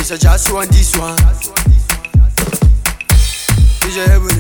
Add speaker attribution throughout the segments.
Speaker 1: It's a just one, this one. DJ Ebony.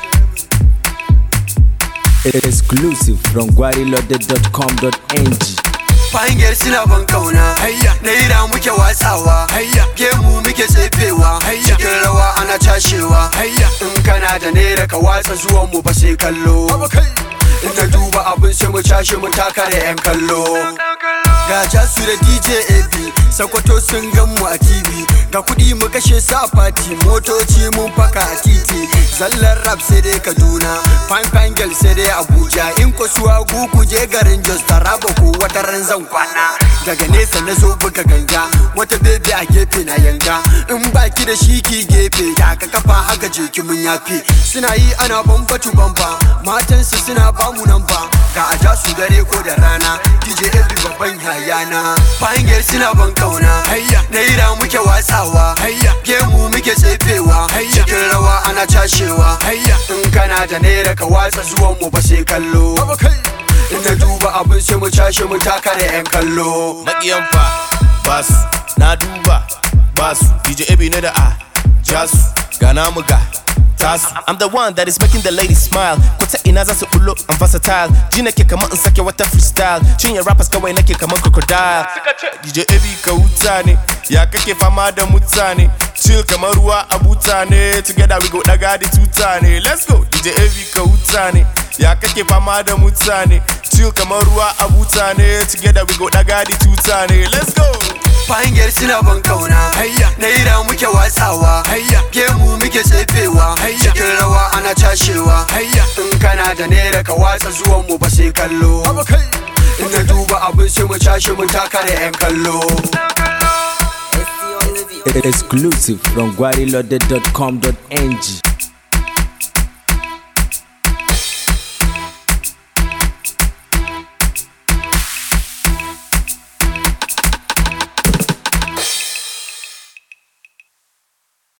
Speaker 2: Exclusive from guarilode.com.ng.
Speaker 1: Fahimgar suna ban kauna Naira muke watsawa Gemu muke tsefewa Cikin rawa ana cashewa In kana da naira ka watsa zuwan mu ba sai kallo In na duba abin sai mu cashe mu taka da yan kallo Ga jasu da DJ AB Sakwato sun gan mu a TV Ga kuɗi mu kashe su a fati Motoci mun faka a titi Zallar rap sai dai Kaduna Fine fine girl sai dai Abuja In ko suwa gugu je garin Jos Taraba ko wata ran zan kwana Daga nesa na zo buga ganga Wata bebe a gefe na yanga In baki da shi ki gefe Da ka kafa haka je ki mun yafe Suna yi ana bambatu bamba Matansu suna bamu nan ba Ga a ja su dare ko da rana DJ Ebi babban yayana Fahimgar suna ban kauna Naira muke watsawa Gemu muke tsefewa Cikin rawa ana cashewa In kana da naira ka watsa zuwan mu ba sai kallo In na duba abin sai mu cashe mu taka da yan kallo
Speaker 3: maƙiyan fa basu na duba basu DJ Ebi ne da a jasu ga namu ga tasu I'm the one that is making the ladies smile Kwata ina za su bullo I'm versatile Ji nake kamar in sake wata freestyle Cinye rappers kawai nake kamar crocodile DJ Ebi ka huta ne Ya kake fama da mutane Chill kamar ruwa a buta ne Together we go daga the tuta ne Let's go DJ Ebi ka huta ne Ya kake fama da mutane Chill kamar ruwa a buta ne Together we go daga the tuta ne Let's go
Speaker 1: Fahimgar suna ban kauna Naira muke watsawa Gemu muke tsefewa Cikin rawa ana cashewa In kana da naira ka watsa zuwan mu ba sai kallo In na duba abin sai mu cashe mu taka da yan kallo
Speaker 2: Exclusive from guarilode.com.ng.